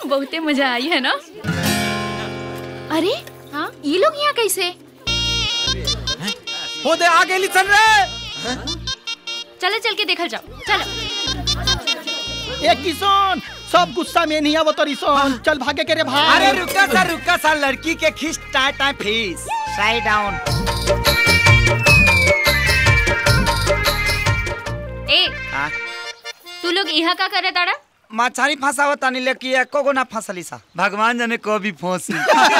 बहुते मजा आई है ना अरे हाँ ये लोग यहाँ कैसे हो दे आगे लिसन रे चलो चल के देखल जाओ चलो ए किशन सब गुस्सा में नहीं आवत रिसन चल भागे के रे भाई अरे रुका सा रुका सा लड़की के खींच टाइ टाइ फीस साइड डाउन ए तू लोग यहाँ का करे ताड़ा मछारी फंसावत तानी लेकिन एको गो ना फंसली सा भगवान जाने कभी फंसी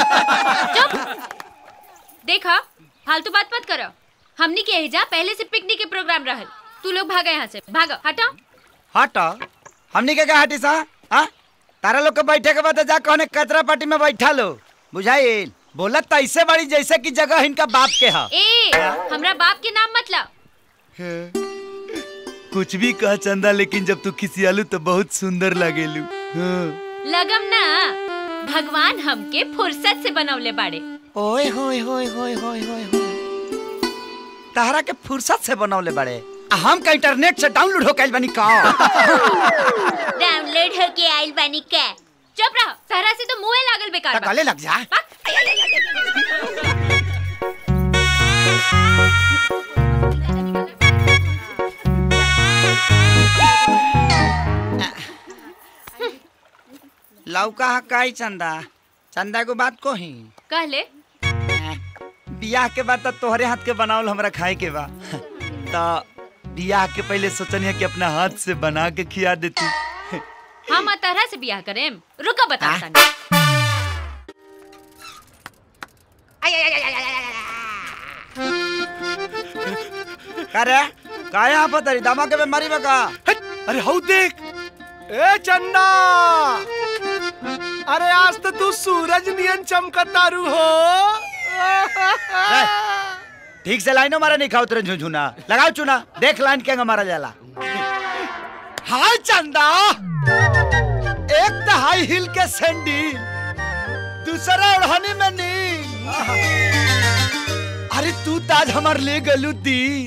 देखा फालतू बात मत करो हमनी के एजा पहले से पिकनिक के प्रोग्राम रहल तू लोग भागा यहाँ से भागो हटो हट हमनी के का हटी सा हाँ तारा लोग के बैठे के बाद जा कहने कचरा पार्टी में बैठा लो बुझाइल बोलत तो ऐसे बड़ी जैसे कि जगह इनका बाप के हा ए हमरा बाप के नाम मत लाओ कुछ भी कह चंदा लेकिन जब तू किसी आलू तो बहुत सुंदर लगेलू हाँ। लगम ना भगवान हमके फुर्सत से बनवले बाड़े ओए होए होए होए होए होए होए तहरा के फुर्सत से बनौले बड़े आ हम का इंटरनेट से डाउनलोड हो कैल बनी का डाउनलोड होके आइल बानी के चुप रहो सहरा से तो मुंह लागल बेकार बा। गले लग जा लौका हा काई चंदा चंदा को बात को ही कहले बियाह के बाद तो तोहरे हाथ के बनावल हमरा खाए के बा तो बियाह के पहले सोचनी कि अपना हाथ से बना के खिया देती हम तरह से बियाह करेम रुका बता तानी करे का यहाँ पर तरी दामा के बीमारी में का अरे हऊ देख ए चंदा अरे आज तो तू सूरज नियन चमकतारू हो ठीक से लाइनो मारा नहीं खाओ तेरे झुझुना लगाओ चुना देख लाइन के मारा जाला हाय चंदा एक तो हाई हिल के सैंडल दूसरा ओढ़नी में नील अरे तू ताज हमार ले गलू दीन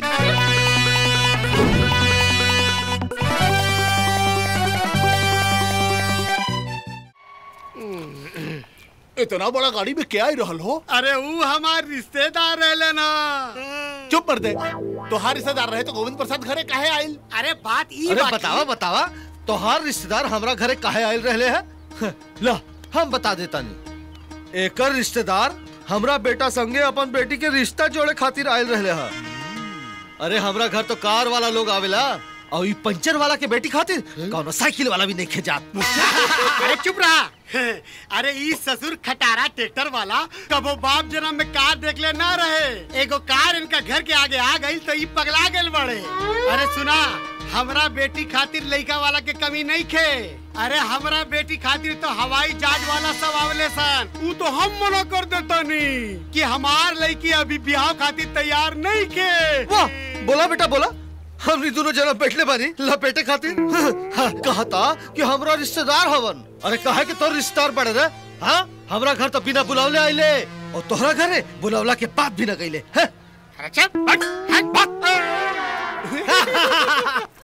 इतना बड़ा गाड़ी में क्या ही रहल हो अरे वो हमार रिश्तेदार रहले ना चुप कर दे तोहार रिश्तेदार रहे तो गोविंद प्रसाद घरे काहे आइल अरे बात ई अरे बतावा बतावा तोहार रिश्तेदार हमरा घरे काहे आयल रहले है ला हम बता देता नहीं एकर रिश्तेदार हमरा बेटा संगे अपन बेटी के रिश्ता जोड़े खातिर आयल रहले है अरे हमरा घर तो कार वाला लोग आवेला और ई पंचर वाला के बेटी खातिर कौनो साइकिल वाला भी नहीं खेजात अरे चुप रहा अरे ई ससुर खटारा ट्रैक्टर वाला कबो बाप जन्म में कार देख ले ना रहे एगो कार इनका घर के आगे आ गई तो ई पगला गए बड़े अरे सुना हमरा बेटी खातिर लड़का वाला के कमी नहीं खे अरे हमरा बेटी खातिर तो हवाई जहाज वाला सब आवले सन ऊ तो हम मना कर देता नहीं कि हमार लड़की अभी ब्याह खातिर तैयार नहीं के वाह बोला बेटा बोला हमनी दोनों जना बैठले बानी लपेटे खातिर हाँ, कहा था कि हमरा रिश्तेदार हवन अरे कहा कि तोर रिश्तेदार बड़े रे हाँ हमरा घर तो बिना बुलावले आइले और तोहरा घरे बुलावला के बात भी न गईले हैं?